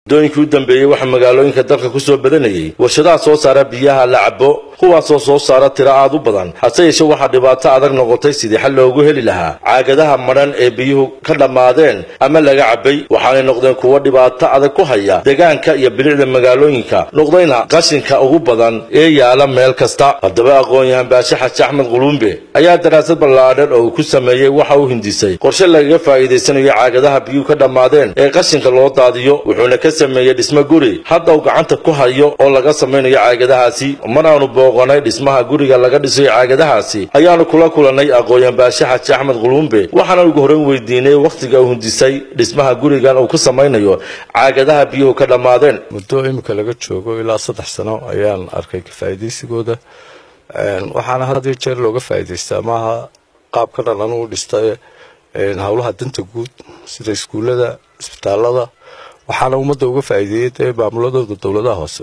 muddooyinkii u dambeeyey waxaa magaalooyinka dalka ku soo badanayay warshadaha soo saara biyaha la cabo kuwaasoo soo saara tiro aad u badan hase yeeshe waxaa dhibaato adag noqotay sidii xal loogu heli lahaa caagadaha madhan ee biyuhu ka dhammaadeen ama laga cabay waxaanay noqdeen kuwo dhibaato adag ku haya deegaanka iyo bilicda magaalooyinka noqdayna qashinka ugu badan ee yaala meel kasta haddaba aqoon-yahan baashe xaji axmed quluumbe ayaa daraasad ballaadhan oo uu ku sameeyey waxa uu hindisay qorshe lagaga faa'iidaysanayo caagadaha biyuhu ka dhammaadeen ee qashinka loo daadiyo wuxuuna ka sameeyey dhismo guri hadda uu gacanta ku hayo oo laga samaynayo caagadahaasi mar aanu booqanay dhismaha guriga laga dhisayo caagadahaasi ayaanu kula kulannay aqoon-yahan baashe xaji axmed quluumbe waxaana ugu horreyn weydiinay wakhtiga uu hindisay dhismaha gurigan uu ku samaynayo caagadaha biyuhu ka dhammaadeen muddo iminka laga joogo ilaa saddex sano ayaan arkay kafaa'iidaysigooda waxaana had iyo jeer looga faa'iidaystaa maaha qaabka dhan anugu dhistay howlaha danta guud sida iskuullada isbitaalada waxaana ummadda uga faa'iideeyey dee maamuladooda dowladaha hoose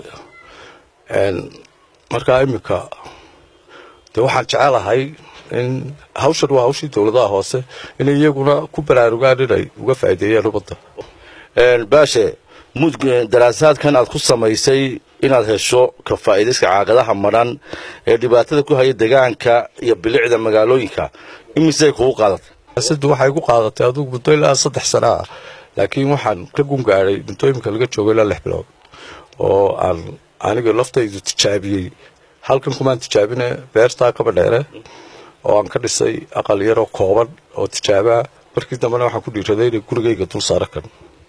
markaa iminka dee waxaan jecelahay in hawshan waa hawshii dowladaha hoose inay iyaguna ku baraarugaan inay uga faa'iideeyaan ummadda baashe mud daraasaadkan aad ku samaysay inaad hesho ka faa'iidayska caagadaha madhan ee dhibaatada ku haya deegaanka iyo bilicda magaalooyinka imisay kugu qaadatay daraasaddu waxay ku qaadatay adugu muddo ilaa saddex sana ah laakiin waxaan ka gungaadhay muddo iminka laga joogo ilaa lix bilood oo aan aniga laftaydu tijaabiyey halkan kumaan tijaabine beertaa kaba dheere oo aan ka dhisay aqal yaroo kooban oo tijaabaa markii dambena waxaan ku dhiiraday inay gurigayga dul saara kan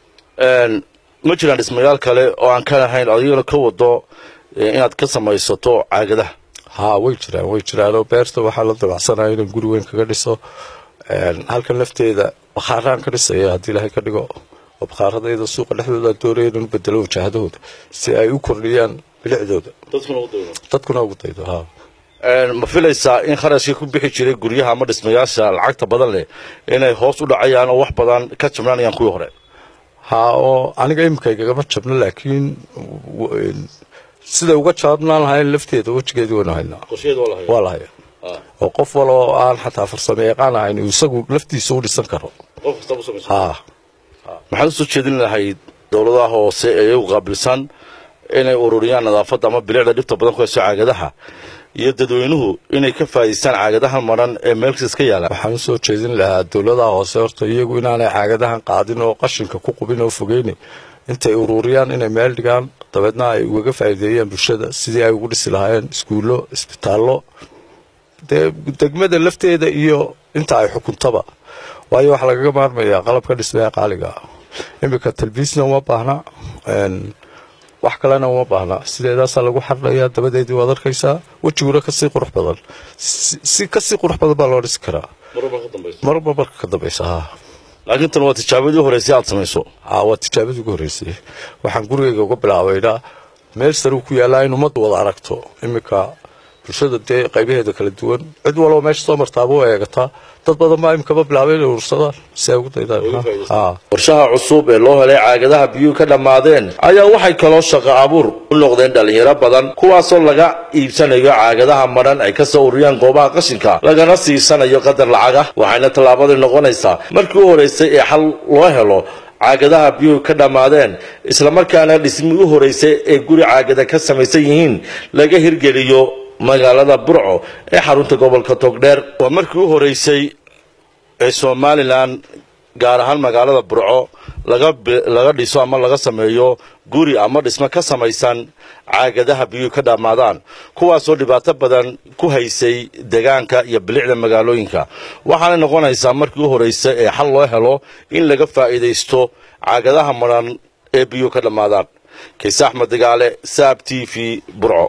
ma jiraan dhismayaal kale oo aan ka lahayn adigana ka wado inaad ka samaysato caagadaha haa way jiraan way jiraanoo beerta waxaa la dabacsanaya inaan guri weyn kaga dhiso halkan lafteeda bakhaaraan ka dhisaya haddii ilaahay ka dhigo oo bakhaaradayda suuqa dhexdooda aan doonaya inaan u bedelo wajahadahooda si ay u kordhiyaan bilicdooda dadkuna ugu daydo haa ma filaysaa in kharashkii ku bixi jiray guryaha ama dhismayaasha lacagta badan leh inay hoos u dhacayaan oo wax badan ka jabnaanayaan kuwii hore haa oo aniga imikaygagama jabno laakiin siday uga jabnaan lahayn lafteeda wejigeedii waynu haynaa waa la haya oo qof waloo aan xataa farsamo yaqaan ahayn uu isagu laftiisa u dhisan karo haa maxaad usoo jeedin lahayd dowladaha hoose ee iyagu qaabilsan inay ururiyaan nadaafadda ama bilicda dhibta badan ku hayso caagadaha iyo dadweynuhu inay ka faa'idaystaan caagadahan madhan ee meelkas iska yaala waxaan usoo jeedin lahaa dowladaha hoose horta iyagu inaanay caagadahan qaadin oo qashinka ku qubin oo fogeyni intay ururiyaan inay meel dhigaan dabeedna ay ugaga faa'iideeyaan bulshada sidii ay ugu dhisi lahaayeen iskuullo isbitaallo dee degmada lafteeda iyo inta ay xukuntaba waayo waxaa lagaga maarmayaa qalabka dhismaha qaaliga iminka talbiisna uma baahna wax kalena uma baahna sideedaasaa lagu xardhayaa dabadeedii waad arkaysaa wejiguna kasii qurux badan si kasii qurux badan baa loo dhisi karaa marba marka ka dambaysa haa laakiin tan waa tijaabadii horeysay aad samayso haa waa tijaabadii ugu horreysay waxaan gurigayga uga bilaabaynaa meel saruu ku yaallaa in ummaddu wada aragto iminka bulshada dee qaybaheeda kala duwan cid walba meesha soo martaaba u eegataa dad badan baa imikaba bilaabay inay urursadaan si ay ugu daydaan qorshaha cusub ee loo helay caagadaha biyuhu ka dhammaadeen ayaa waxay kaloo shaqo abuur u noqdeen dhallinyaro badan kuwaasoo laga iibsanayo caagadaha madhan ay ka soo ururiyaan goobaha qashinka lagana siisanayo qadar lacag ah waxayna tallaabadii noqonaysaa markii u horeysay ee xal loo helo caagadaha biyuhu ka dhammaadeen islamarkaana dhismii u horeysay ee guri caagada ka samaysan yihiin laga hirgeliyo magaalada burco ee xarunta gobolka togdheer waa markii u horeysay ee somalilan gaar ahaan magaalada burco laga dhiso ama laga sameeyo guri ama dhismo ka samaysan caagadaha biyuhu ka dhammaadaan kuwaasoo dhibaato badan ku haysay deegaanka iyo bilicda magaalooyinka waxaanay noqonaysaa markii u horeysa ee xal loo helo in laga faa'iidaysto caagadaha madhan ee biyuhu ka dhammaadaan kayse axmed dagaale saab t v burco